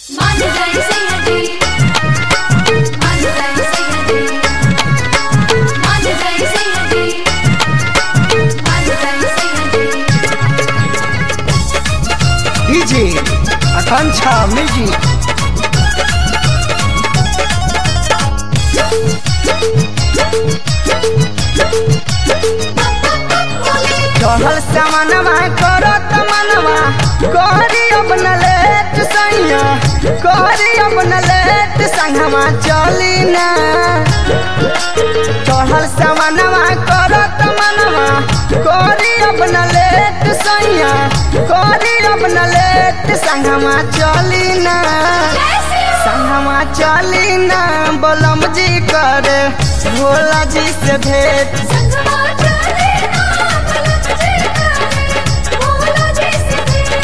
मान जाए सैयदी मान जाए सैयदी मान जाए सैयदी मान जाए सैयदी डीजे आकांक्षा म्यूजिक चढ़ल सामानवा करत मनवा कहरी अपना लेट सैया कहरी अपना लेट संगवा चली ना चढ़ल सामानवा करत मनवा कहरी अपना लेट सैया कहरी अपना लेट संगवा चली ना संगवा चली ना बलम जी कर भोला जी से भेंट संगवा चले ना मलक जी करे भोला जी से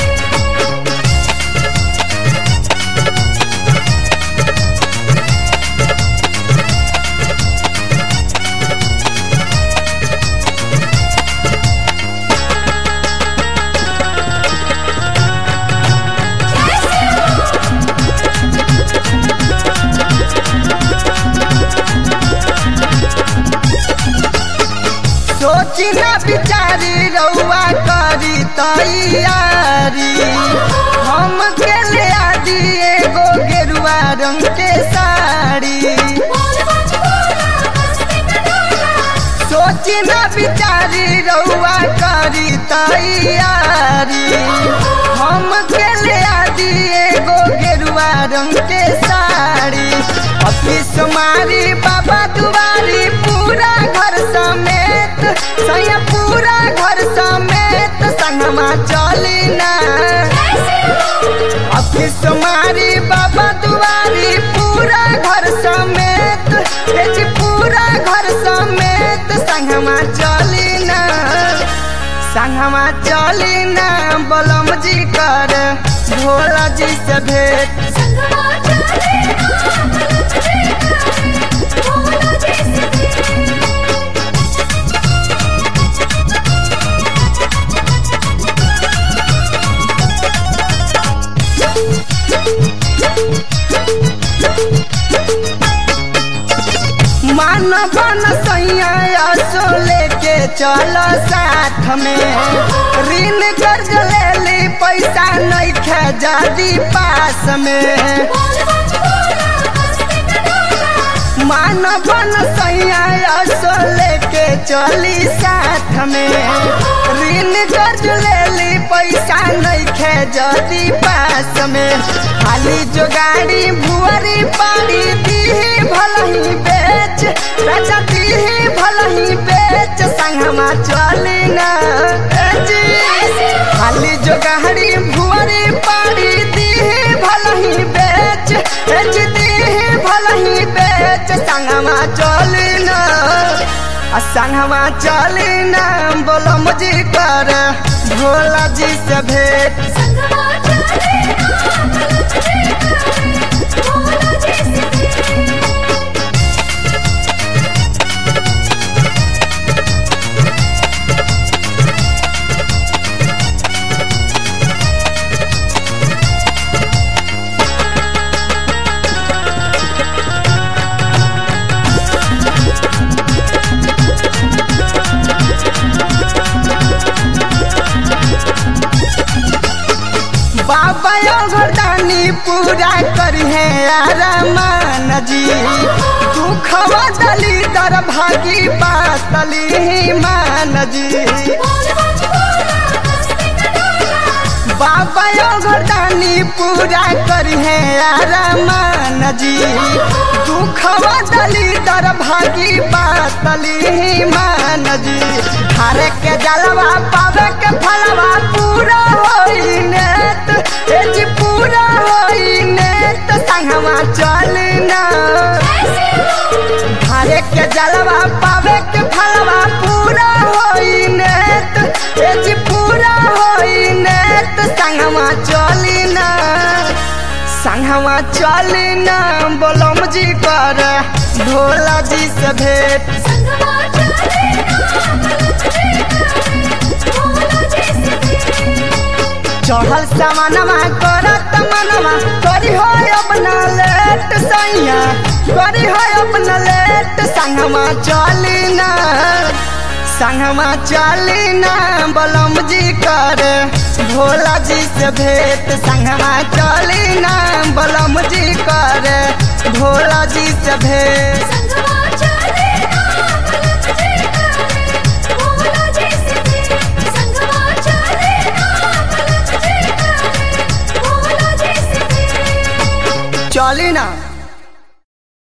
सोची ना बिचारी रउआ करी तैयारी हम के ले आदि एगो गेरुआ रंग के साड़ी बोल बच बोला मस्ती में डोला सोची ना बिचारी रउआ करी तैयारी हम के ले आदि एगो गेरुआ रंग के साड़ी ऑफिस मारी बाबा दुआरी पूरा घर समेत सैया पूरा घर समेत संगमा चली ना ऑफिस मारी बाबा दुआरी पूरा घर समेत हे जी पूरा घर समेत संगमा चली ना संगमा चली ना बलम जी कर भोला जी से भेंट संगवा चले ना मलक जी करे भोला जी से मान बन सैया सो लेके चलो साथ में ऋण कर्ज ले ली पैसा नहीं खे जादी पास में बोल बच बोला मस्ती में डोला मान बन सैया सो लेके चली साथ में ऋण कर्ज ले ली पैसा नहीं खे जादी पास में खाली जो गाड़ी भुअरी पाड़ी दीही भलही बेच राजा दीही भलही बेच संगमा चली ना ए जी खाली जो गाड़ी भुअरी पाड़ी दीही भलही बेच ए जी दीही भलही बेच संगमा चली ना आ संगमा चली ना बोलो मुझे कर भोला जी से भेंट संगवा चले ना मलक जी करे भोला जी से बाबा घरदानी पूरा करी है आरामान जी दुखवा दली दर भागी पातली मान जी बोल बच बोला मस्ती में डोला बाबा घरदानी पूरा करी है आरामान जी दुखवा दली दर भागी पातली मान जी हरे के जलवा पावे के फलवा पूरा होई नेत ए जी पूरा होई नेत संगवा चलना हरे के जलवा पावे के फलवा पूरा होई नेत ए जी पूरा होई नेत संगवा चलना संगवा चलना बोलम जी कर भोला जी से भेंट संगवा चले ना मलक जी करे भोला जी से चढ़ल सामानमा करत मनवा करी हो अपना लेट सैया करी हो अपना लेट संगमा चली ना संगमा चली ना बलम जी कर भोला जी से भेंट संगमा चली ना बलम जी कर भोला जी से भेंट संगवा चले ना बलम जी करे भोला जी से भेंट संगवा चले ना बलम जी करे भोला जी से भेंट चली ना